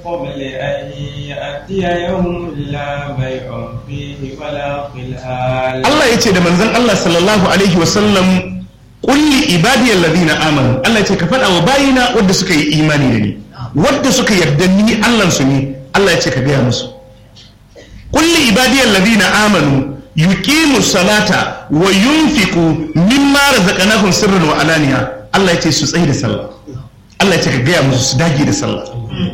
قبل أن يأتي يوم لا بيع فيه ولا خلال Allah ya ce da manzon Allah sallallahu alaihi wasallam kulli ibadiyal ladina amanu Allah ya ce ka faɗa wa bayina wadda suka yi imani da ni wadda suka yarda ni Allah su ne Allah ya ce ka gaya musu kulli ibadiyal ladina amanu yuqimu salata wa yunfiqu mimma razaqnahum sirran wa alaniya Allah ya ce su tsaye da sallah Allah ya ce ka gaya musu su dage da sallah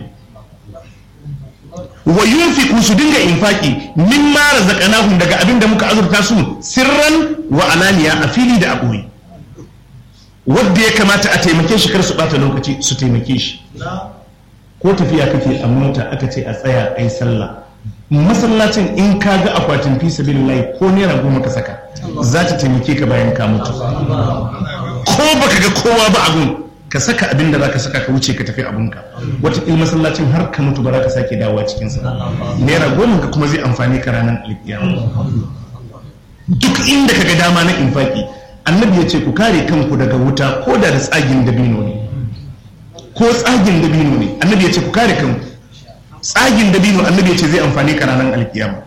wa yunfiqu su dinga infaki mimma razaqnahum daga abin da muka azurta su sirran wa alaniya a fili da a ɓoye wadda ya kamata a taimake shi kar su bata lokaci su taimake shi ko tafiya kake a mota aka ce a tsaya a yi sallah masallacin in ka ga akwatin fi sabilillahi ko naira goma ka saka za ta taimake ka bayan ka mutu ko baka ga kowa ba abun ka saka abin da za ka saka ka wuce ka tafi abunka wataƙil masallacin har ka mutu ba za ka sake dawowa cikinsa naira goma ka kuma zai amfani ka ranar alkiyama duk inda ka ga dama na infaki annabi ya ce ku kare kanku daga wuta ko da da tsagin dabino ne ko tsagin dabino ne annabi ya ce ku kare kanku tsagin dabino annabi ya ce zai amfani ka ranar alkiyama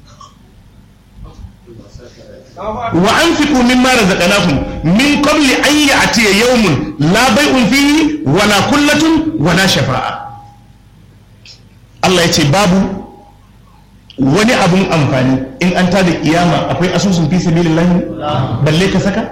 wa anfiqu mimma razaqnakum min qabli an ya'tiya yawmun la bay'un fihi wala kullatun wala shafa'a Allah ya ce babu wani abun amfani in an tada kiyama akwai asusun fi sabilillahi balle ka saka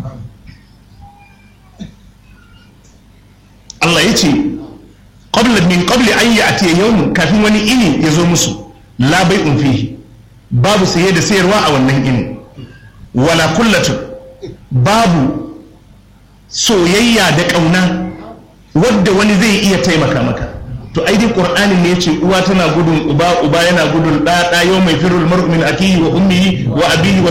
Allah ya ce qabla min qabli an ya'tiya yawmun kafin wani ini ya zo musu la bai'un fihi babu saye da sayarwa a wannan ini wala kullatu babu soyayya da kauna wadda wani zai iya taimaka maka to ai dai qur'anin ne yace uwa tana gudun uba uba yana gudun da da yau mai firul mar'u min akihi wa ummihi wa abihi wa